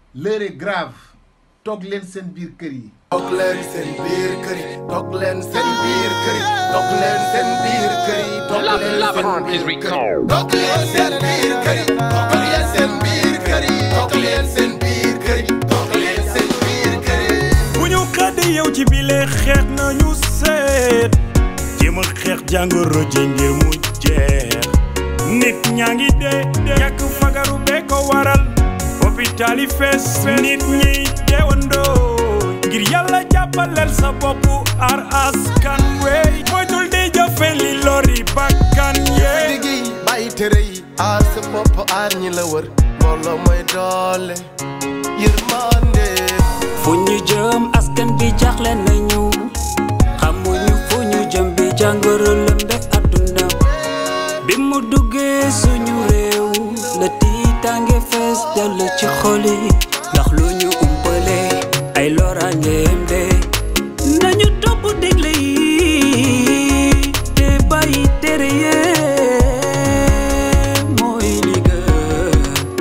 l'heure est grave toog leen seen biir kër yi toog leen seen biir kër yi toog leen seen biir kër yi toog leen seen biir kër yi toog Love- leen love seen is biir kër yi recalled. toog leen seen biir kër yi toog leen seen biir kër yi toog leen seen biir kër yi toog leen seen biir kër yi bu ñu xëddee yow ci bile xeex nañu seet jéem a xeex jàngoro ji ngir mu jeex nit ñaa ngi dee ñàkk fagaru bee ko waral hôpital yi fees nit ñi deewandoo ngir yàlla jàppaleel sa bopp aar askan wey moytul di jëfe li lori bakkan yee liggéey bàyyi tere yi aar sa bopp aar ñi la wër mbooloo mooy doole yërmande fu ñu jëm askan bi jaaxle nañu xamuñu fu ñu jëm bi jàngoro lëmbe àdduna bi mu duggee suñu réew la tiitaange fees dell ci xoli ndax lu ñu umpale ay loraangeem de nañu topp digle yi te bàyyi tere yee mooy li gën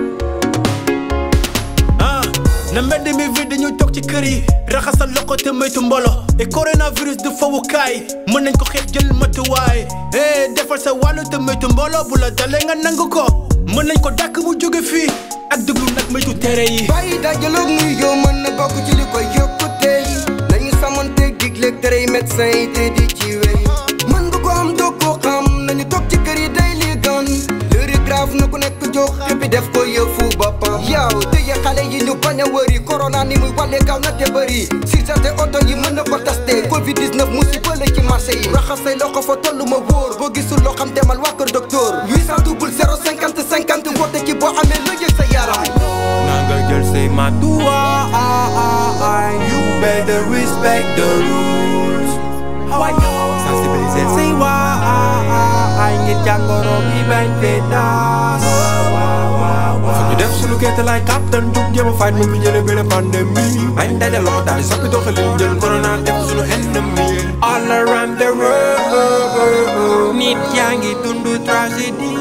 ah na mbedd mi vide ñu toog ci kër yi raxasal loxo te moytu mbolo et coronavirus du fawukaay mën nañ ko xeex jël matuwaay eh defal sa wàllu te moytu mbolo bu la dalee nga nangu ko mën nañ ko dàkk bu jóge fii ak déglu nag moytu tere yi bàyyi dajaloog muy yow mën na bokk ci li koy yokkute yi nañu sàmmanteeg digleeg tere yi médecin yi te di ci wéy mën nga ko am doo ko xam nañu toog ci kër yi day li gan lëri grave na ku nekk jóg xëppi def ko yëfu boppam yow tëye xale yi ñu bañ a wëri corona ni muy wàlle gaaw na te bëri surcharge oto yi mën na ko testé covid 19 musiba la ci marché yi raxas say loxo fa tollu ma wóor boo gisul loo xam demal waa kër docteur 800 double 0 50 50 woote ci boo amee la yëg sa yaram na nga jël say matuwaay you better respect the rules sensibiliser say waay ngir jàngoro bi bañ fee taas fu ñu def sunu kéete lay kàttan jug jéem a faj mu fi jële bile pandémie bañ dajaloo daal di soppi doxalin jël corona def sunu ennemi all around the world nit yaa ngi dund tragédie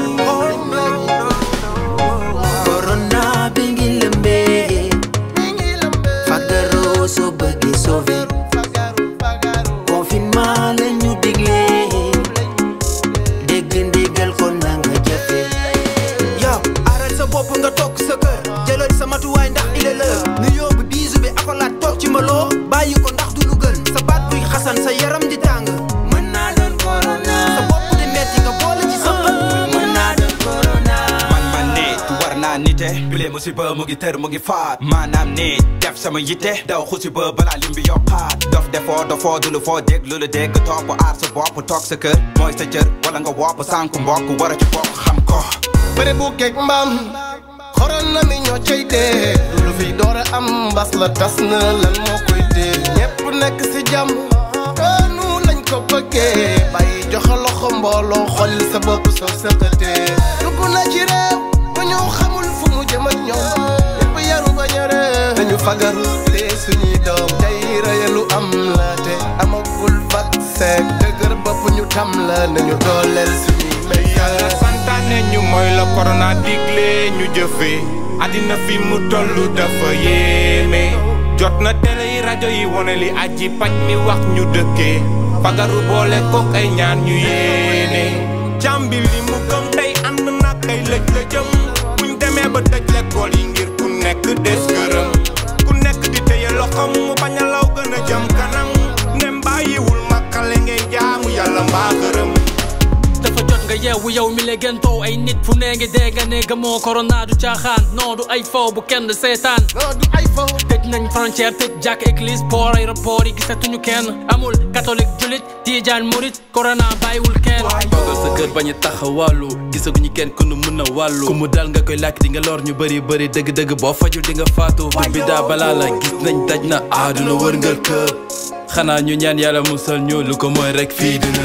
corona bi ngi lëmbee fagaroo soo bëggee sauver confinement la ñu digle dégg ndigal kon na nga jëfe yow aaral sa bopp nga toog sa kër jëlal sa matuwaay ndax il est l'heure nu yóbbu biisu bi akolaat toog ci maloo bàyyi ko ndax du lu gën sa baat buy xasan sa yaram di tàng mën naa doon corona sa bopp di metti nga boole ci sa xol mën naa doon corona man man nit war naa nite bile musiba mu ngi tër mu ngi faat maanaam nit def sama yitte daw xusi ba balaa lim bi yokkaat dof defoo dofoo du lu foo dégg lu la dégg topp aar sa bopp toog sa kër mooy sa cër wala nga wopp sànku mbokk war a ci bokk xam ko bëre bu geeg mbaam corona mi ñoo cay dee lu fi door a am mbas la tas na lan moo koy dee ñépp nekk si jàmm noonu lañ ko bëggee bàyyi joxe loxo mbooloo xolil sa bopp soo sëqatee dugg na ci réew bu ñu xamul fu mu jëm ak ñoom ñépp yaru ba ñare nañu fagaru te suñuy doom tey rëyalu am la te amagul vaccin dëgër bopp ñu tam la nañu dooleel suñuy yàlla santaane ñu mooy la corona digle ñu jëfe àddina fi mu tollu dafa yéeme jot na télé yi rajo yi wone li aji paj mi wax ñu dëkkee fagaru boole kook ay ñaan ñu yéene jàmbi li mu gëm tey ànd nag ay lëj la jëm buñ demee ba tëj lekkool yi ngir ku nekk des këram ku nekk di téye loxom mu bañ a law gën a jëm kanam ndem bàyyiwul makkale ngay jaamu yàlla mbaa gërëm dafa jot nga yeewu yow mi le gentoo ay nit fu nee ngi dee nga ne gëmoo corona du caaxaan non du ay faw bu kenn seetaan non du ay faw tëj nañ frontière tëj jàkk église port aéroport yi gisatuñu kenn amul catholique julit tiijaan murit corona bàyyiwul kenn toogal sa kër bañ a taxawàllu gisaguñu kenn ku nu mën a wàllu ku mu dal nga koy làkk di nga lor ñu bëri bëri dëgg-dëgg boo fajul di nga faatu bi daa balaa la gis nañ daj na aaduna wërngal këpp xanaa ñu ñaan yàlla musal ñu lu ko mooy rek fii dina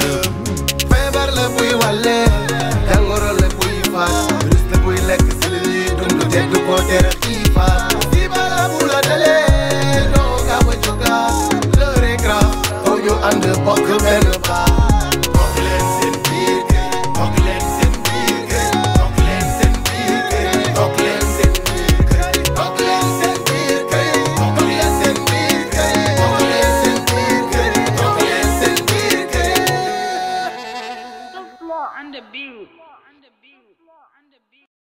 feebar la buy wàlle jàngoro la buy faat virus la buy lekk si li ñuy dund te du ko tere xiifaat feebar la bu la dalee doo gaaw a jógaat l'heure est grave faw ñu ànd bokk benn baa bokk leen seen biir kër bokk leen seen biir kër bokk leen seen biir kër bokk leen seen biir kër bokk leen seen biir on the beat.